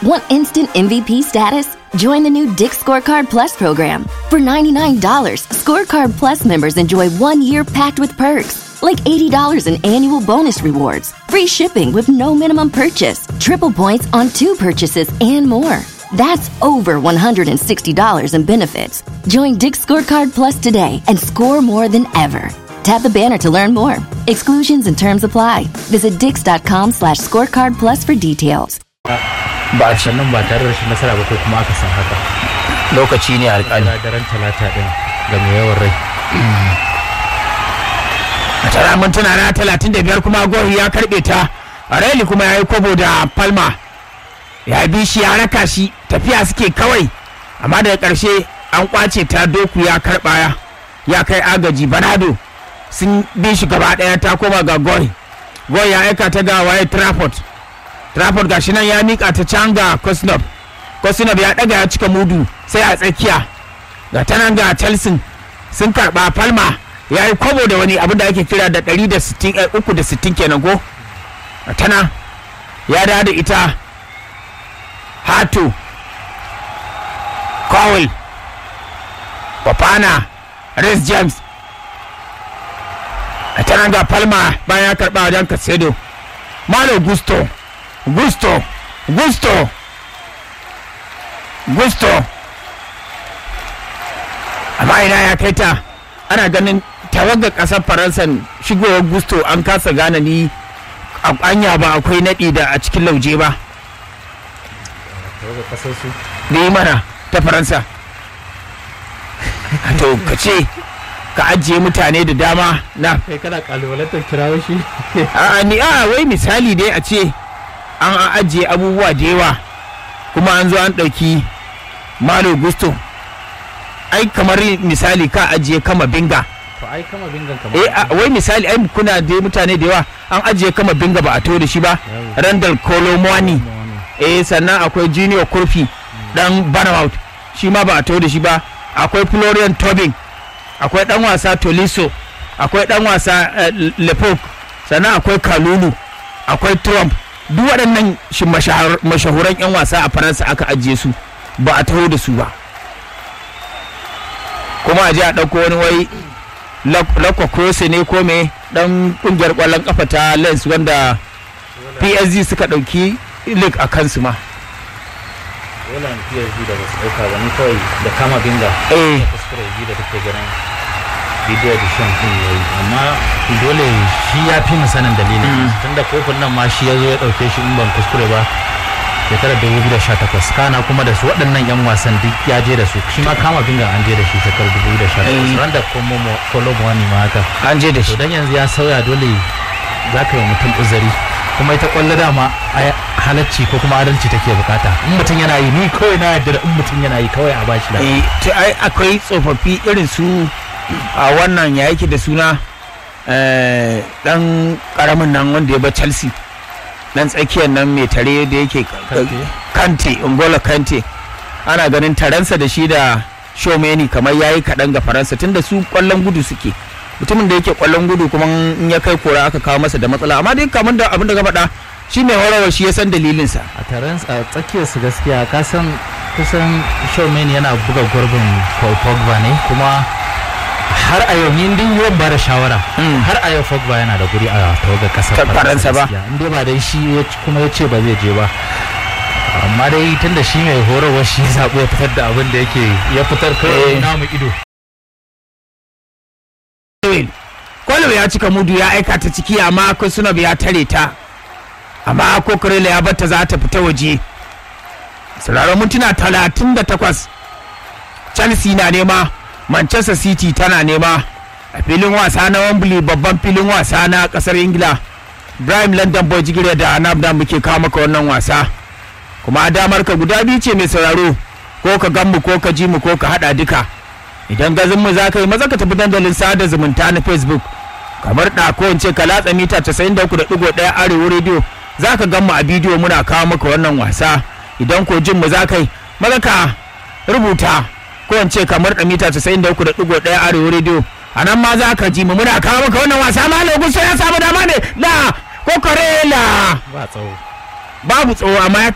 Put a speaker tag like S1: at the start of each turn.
S1: Want instant MVP status? Join the new Dick Scorecard Plus program. For $99, Scorecard Plus members enjoy one year packed with perks, like $80 in annual bonus rewards, free shipping with no minimum purchase, triple points on two purchases, and more. That's over $160 in benefits. Join Dick Scorecard Plus today and score more than ever. Tap the banner to learn more. Exclusions and terms apply. Visit dix.com slash scorecard plus for details.
S2: ba a ci
S3: sannan ba tare da rashin nasara ba ko kuma aka san haka
S2: lokaci ne alƙali
S3: daren talata din ga mai yawan rai
S2: a tara mintuna na talatin da biyar kuma gori ya karɓe ta Areli kuma ya yi kwabo da palma ya bi shi ya raka shi tafiya suke kawai amma daga ƙarshe an kwace ta doku ya karɓa ya kai agaji banado sun bi shi gaba ɗaya ta koma ga gori gori ya aika ta ga waye trafford trafford gashi nan ya mika ta can ga kosnov kosnov ya ɗaga ya cika mudu sai a tsakiya ga ta nan ga chelsea sun karɓa palma ya yi kwabo da wani abin da ake kira da 360 kenan ko ga ta nan ya dawo da ita hato cowell Fafana, Rhys James. A ta nan ga Palma bayan ya karɓa wajen Casedo. Malo Gusto, Gusto, Gusto, Gusto. Amma ina ya kai ta ana ganin tawagar ƙasar Faransa shigowar Gusto an kasa gane ni a anya ba akwai naɗi da a cikin lauje ba.
S3: kasar su
S2: Da yi mana ta Faransa. to ka ce ka ajiye mutane da dama na
S3: kai kana kalubalantar kirawo shi
S2: a ni a wai misali dai a ce an ajiye abubuwa da yawa kuma an zo an ɗauki malo gusto ai kamar misali ka ajiye kama binga
S3: to ai kama bingan kamar
S2: eh a- wai misali ai kuna da mutane da yawa an ajiye kama binga ba a to da shi ba
S3: Yawo.
S2: randall kolomwani eh sannan akwai junior kurfi dan banamout shi ma ba a to da shi ba akwai florian tobin akwai dan wasa toliso akwai dan wasa eh, lepok sannan akwai kalulu akwai trump duk waɗannan shi mashahar- mashahuran 'yan wasa a faransa aka ajiye su ba a taho da su ba kuma a je a ɗauko wani wai lakwa krose ne ko me dan kungiyar ƙwallon kafa ta lens wanda psg suka ɗauki lig a kansu ma
S3: wala ni PSG da basu dauka ba ni kawai da kama binga
S2: eh
S3: kuskure ji da take ganin bidiyo da shan kun yayi amma dole shi ya fi mu sanin dalilin tunda kofin nan ma shi ya zo ya dauke shi in ban kuskure ba shekarar 2018 kana kuma da su waɗannan yan wasan duk ya je da su shi ma kama binga an je da shi shekarar 2018
S2: Eh.
S3: ran da kolomo ne ma haka
S2: an je da
S3: to
S2: shi
S3: dan yanzu ya sauya dole za ka yi wa mutum uzuri kuma ita kwallo dama ai halacci ko kuma adalci take bukata in mutum yana yi ni kawai na yarda da in mutum yana yi kawai a bashi da
S2: eh to ai akwai tsofaffi irin su a wannan ya yake da suna eh, dan karamin nan wanda ya ba chelsea dan tsakiyar nan mai tare da yake
S3: Kante.
S2: kante ungola kante ana ganin taransa da shi da shomeni kamar yayi kaɗan ga faransa tunda su kwallon gudu suke mutumin da yake kwallon gudu kuma in ya kai kora aka kawo masa da matsala amma dai kamar da abin da ka faɗa shi mai horarwa shi ya san dalilinsa
S3: a taron a tsakiyar su gaskiya ka san kusan showman yana buga gurbin Paul Pogba ne kuma har a yau ni din yawan ba da shawara
S2: Mm.
S3: har a yau Pogba yana da guri a tawagar kasar
S2: Ta Faransa ba.
S3: gaskiya. in dai ba dai shi ya ci- kuma ya ce ba zai je ba amma dai tunda shi mai horarwa shi ya zaɓi ya fitar da abin da yake ya fitar
S2: Eh.
S3: kawai namu ido
S2: Kwallo ya cika mudu ya aika ta ciki amma Kusunov ya tare ta. Amma Kokorela ya bata za ta fita waje. Sauraron mintuna talatin da takwas. Chelsea na nema, Manchester City tana nema. A filin wasa na Wembley babban filin wasa na kasar Ingila. Ibrahim London Boy Jigire da Nabda muke kawo maka wannan wasa. Kuma damar ka guda biyu ce mai sauraro. Ko ka gan mu ko ka ji mu ko ka hada duka. idan gazin mu za ka yi maza ka tafi dandalin sada zumunta na facebook kamar da ko in ce ka latsa mita 93.1 arewa radio za ka gan mu a bidiyo muna kawo maka wannan wasa idan ko jin mu za ka yi maza ka rubuta ko in ce kamar da mita 93.1 arewa radio a nan ma za ka ji mu muna kawo maka wannan wasa ma lokuta ya samu dama ne da kokorela
S3: ba tsawo
S2: babu tsawo amma ya